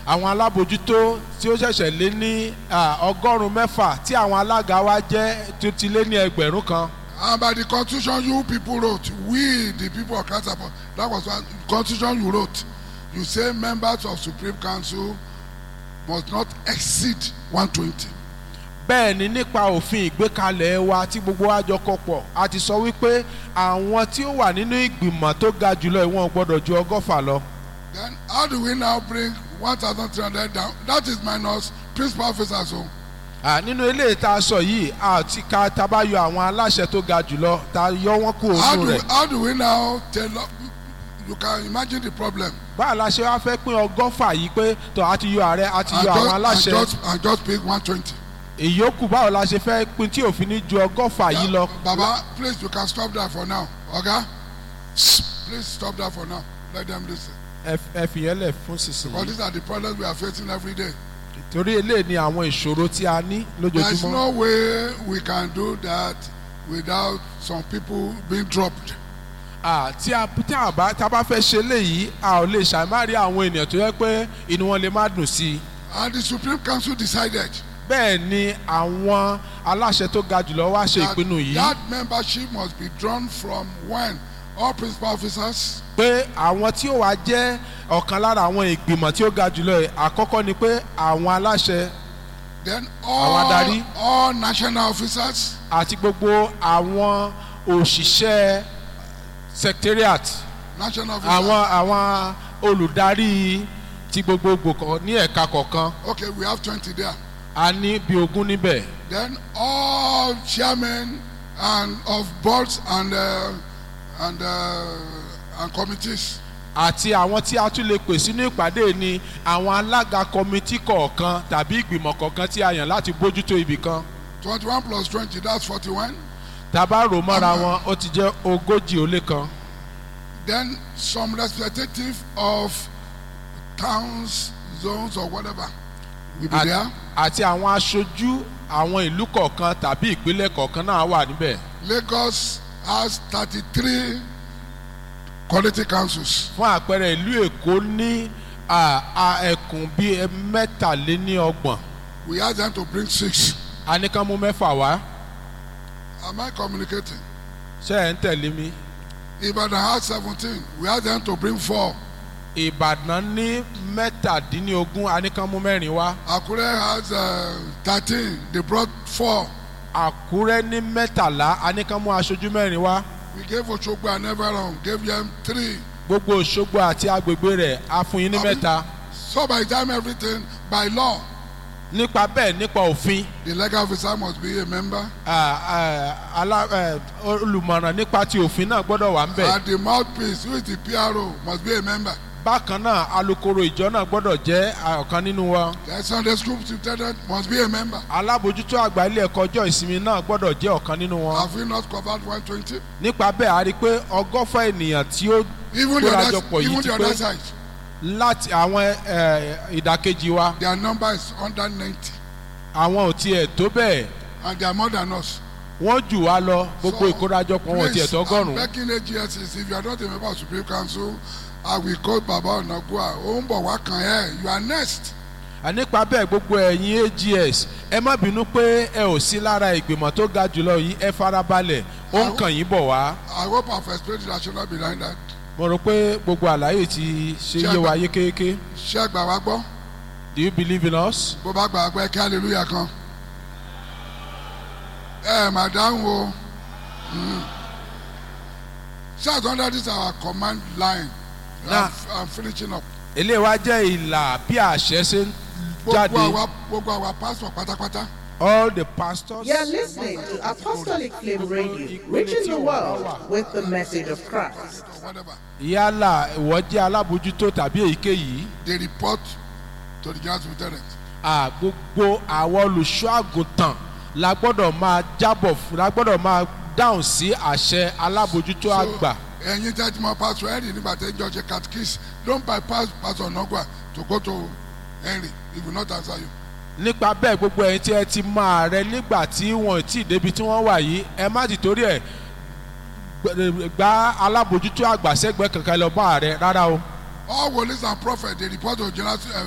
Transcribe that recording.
àwọn alábòjútó tí ó ṣẹ̀ṣẹ̀ lé ní à, ọgọ́rùn-ún mẹ́fà tí àwọn alága wa jẹ́ tó ti lé ní ẹgbẹ̀rún kan And by the constitution you people wrote, we the people of Christ Apostolic, that was what constitution you wrote. You say members of Supreme Council must not exceed 120. bẹ́ẹ̀ ni nípa òfin ìgbékalẹ̀ wa tí gbogbo wa jọ kọ pọ̀ a ti sọ wípé àwọn tí ó wà nínú ìgbìmọ̀ tó ga jùlọ ìwọ̀n gbọ́dọ̀ ju ọgọ́fà lọ. Then how do we now bring 1,300 down? That is minus principal officers. So À, nínú ilé ìta sọ yìí àti ká tá a bá yọ àwọn aláṣẹ tó ga jùlọ tá a yọ wọn kúrò how nínú do, rẹ̀. how do we now tell, you can imagine the problem. báà la ṣe wá fẹ́ pín ọgọ́fà yìí pé tó a ti yọ ààrẹ a ti And yọ àwọn just, and aláṣẹ just, and just pick 120. ìyókù báwo la ṣe fẹ́ pín tí òfin ní ju ọgọ́fà yìí lọ. Baba, please, you can stop that for now. Okay? Please stop that for now. Let them listen. ẹ ẹ fìyẹn lẹ̀ fún Because sísìn these are the problems we are facing every day. torí eléyìí ni àwọn ìṣòro tí a ní There is lójoojúmọ́. no way we can do that without some people being dropped. Ah, tí a tí a bá tá a bá fẹ́ ṣe léyìí a ò lè ṣàmárí àwọn ènìyàn tó yẹ pé inú wọn lè má dùn sí i. And the Supreme Council decided bẹ́ẹ̀ ni àwọn aláṣẹ tó ga jùlọ wá ṣe that, ìpinnu yìí that membership must be drawn from when all principal officers, pé àwọn tí ó wá jẹ́ ọ̀kan lára àwọn ìgbìmọ̀ tí ó ga jùlọ yìí àkọ́kọ́ ni pé àwọn aláṣẹ then Àwọn all, adarí. all national officers, àti gbogbo àwọn òṣìṣẹ́ secretariat national officers. àwọn àwọn olùdarí ti gbogbogbò kan ní ẹ̀ka kọ̀ọ̀kan Okay, we have 20 there. a ní bí ogún níbẹ̀. Then all chairmen and of boards and uh, and uh, and committees. àti àwọn tí a tún lè pè sínú ìpàdé ni àwọn alága kọmitì kọ̀ọ̀kan tàbí ìgbìmọ̀ kọ̀ọ̀kan tí a yàn láti bójútó ibì kan 21 plus 20, that's 41. tàbá rò mọ́ra wọn ó ti jẹ́ ogójì ó lé kan Then some representative of towns, zones, or whatever will be At- there. àti àwọn aṣojú àwọn ìlú kọ̀ọ̀kan tàbí ìpínlẹ̀ kọ̀ọ̀kan náà wà níbẹ̀ Lagos has 33 quality councils. fún àpẹẹrẹ ìlú èkó ní à, à, ẹkùn bíi mẹ́tàléníọgbọ̀n We asked them to bring six. a ní kán mú mẹ́fà wá Am I communicating? ṣé ẹ̀ ń tẹ̀lé mi Ibadan has 17. We asked them to bring four. ìbàdàn ní mẹ́tàdínlógún a ní kán mú mẹ́rin wá Akure has uh, 13. They brought four. àkúrẹ́ ní mẹ́tàlá a ní kán mú aṣojú mẹ́rin wá We gave Oshogbo and Everon, gave them three. gbogbo òṣogbo àti agbègbè rẹ̀ a fún yín ní Àbí? mẹ́ta So by the time everything, by law, nípa bẹ́ẹ̀ nípa òfin the legal officer must be a member. à, à, alá- ẹ, olùmọ̀ràn nípa ti òfin náà gbọ́dọ̀ wà ń bẹ̀ And the mouthpiece, who is the PRO, must be a member. bákan náà alukoro ìjọ náà gbọ́dọ̀ jẹ́ à, ọ̀kan nínú wọn The Sunday school superintendent must be a member. alábòjútó àgbà ilé ẹ̀kọ́ ọjọ́ ìsinmi náà gbọ́dọ̀ jẹ́ ọ̀kan nínú wọn Have we not covered 120? nípa bẹ́ẹ̀ a rí i pé ọgọ́fà ènìyàn tí ó Even the other, Kórajọpọ̀ yìí even ti the pé other side, láti àwọn ẹ, ìdàkejì wa their number is under 90. àwọn ò tiẹ̀ tó bẹ́ẹ̀ And they are more than us. wọ́n jù wá lọ gbogbo So, ìkórajọpọ̀ wọn ò tiẹ̀ Please, I'm tọ́gọ́rùn-ún begging AGSs, if you are not a member of Supreme Council, I will call Baba Onagua. Ó ń bọ̀ wá kàn ẹ́. You are next. nípa bẹ́ẹ̀ gbogbo ẹ̀yin ags ẹ má bínú pé ẹ ò sí lára ìgbìmọ̀ tó ga jùlọ yìí ẹ farabalẹ̀ ó ń kàn yín bọ̀ wá I hope I've explained the rationale behind that. mo rò pé gbogbo àlàyé ti ṣe yé wa yékéyéké Ṣé àgbà wa gbọ́? do you believe in us? Bó bá gbà pé kí hallelujah kan. Ẹ mà dáhùn o. Mm. Ṣé àtúndà this our command line? Nah. I'm, I'm finishing up. eléyìí wá jẹ́ ìlà bí àṣẹ ṣe ń jáde Gbogbo àwa gbogbo àwa pastor pátápátá. all the pastors. You're listening to Apostolic Flame Radio, reaching the world with the message of Christ. or Whatever. yálà ìwọ jẹ́ alábòjútó tàbí èyíkéyìí They report to the general superintendent. à gbogbo àwọn olùṣọ́ àgùntàn la gbọ́dọ̀ máa jábọ̀ fún la gbọ́dọ̀ máa dáhùn sí àṣẹ alábòjútó àgbà. ẹ̀yin tẹ́ ti mọ pastor henry nígbà tẹ́ jọ ṣe catechist don't bypass pastor nogwa to go to henry he will not answer you. nípa bẹ́ẹ̀ gbogbo ẹ̀yin tí ẹ ti mọ ààrẹ nígbà tí wọn ò tí ì débi tí wọ́n wà yìí ẹ má ti torí ẹ̀ gbẹ- gba alábòjútó àgbà sẹ́gbẹ̀ẹ́ kankan lọ bá ààrẹ rárá o. all wòlíì and prophets dey report to general uh,